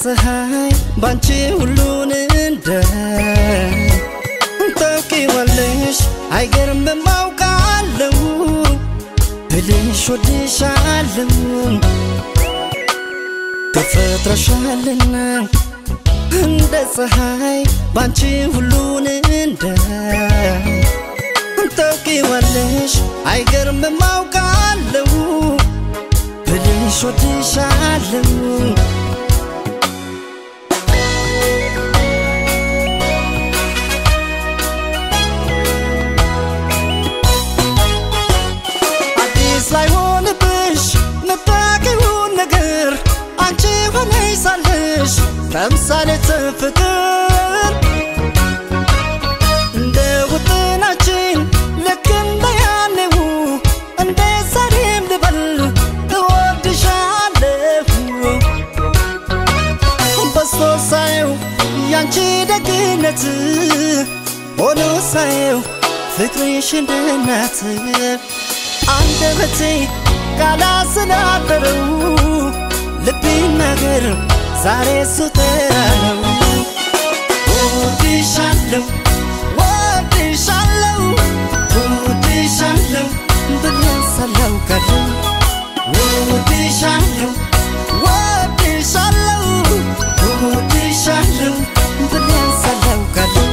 ፀሐይ ባንቺ ሁሉን እንደ ታውቂዋለሽ አይገርምም አውቃለሁ ብልሽ ወድሻለሁ ተፈጥረሻልና እንደ ፀሐይ ባንቺ ሁሉን እንደ ታውቂዋለሽ አይገርምም አውቃለሁ ብልሽ ወድሻለሁ አዲስ ላይሆንብሽ ምታውቂውን ነገር አንቺ ሆነሽ ሳለሽ ተምሳሌት ፍቅር እንደ ውጥናችን ልክ እንደ ያኔው እንደ ዛሬም ልበል እወድሻለሁ በስቶ ሳየው ያንቺ ደግነት ሆኖ ሳየው ፍቅርሽ እንደ እናት አንደበቴ ቃላት ስላደረው ልብ ይናገር ዛሬ እሱ ተራ ነው ወድሻለሁ ወድሻለሁ ወድሻለሁ ብለሰለው ቀለው ወድሻለሁ ወድሻለሁ ወድሻለሁ ብለሰለው ቀለው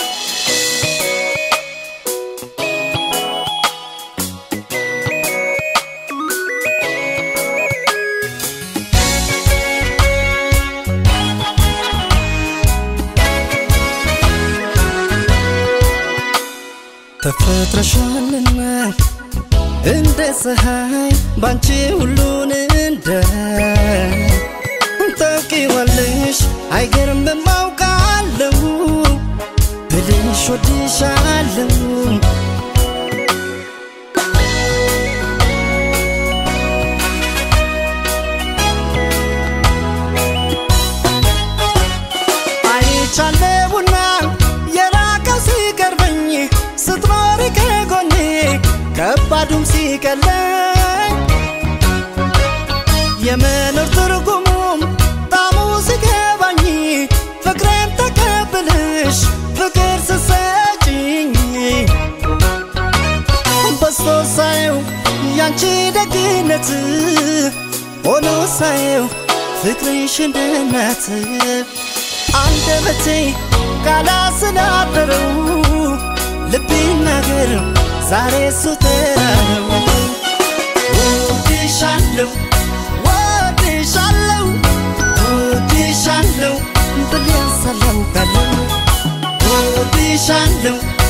ተፈጥረሻልና እንደ ፀሐይ ባንቺ ሁሉን እንደ ታውቂዋለሽ አይገርምም አውቃለሁ ብልሽ ወድሻለሁ አይቻለሁና የራቀው ሲቀርበኝ ስትኖሪ ከጎኔ ከባዱም ሲቀለኝ የመኖር ትርጉሙም ጣሙ ሲገባኝ ፍቅሬን ተቀብልሽ ፍቅር ስሰጭኝ በስቶ ሳየው ያንቺ ደግነት ሆኖ ሳየው ፍቅርሽ እንደ እናት አንደበቴ ቃላት ስላደረው ልብ ይናገር ዛሬ እሱ ተራ ነው ወድሻለሁ ወድሻለሁ ወድሻለሁ ብለሰለው ቀለው ወድሻለሁ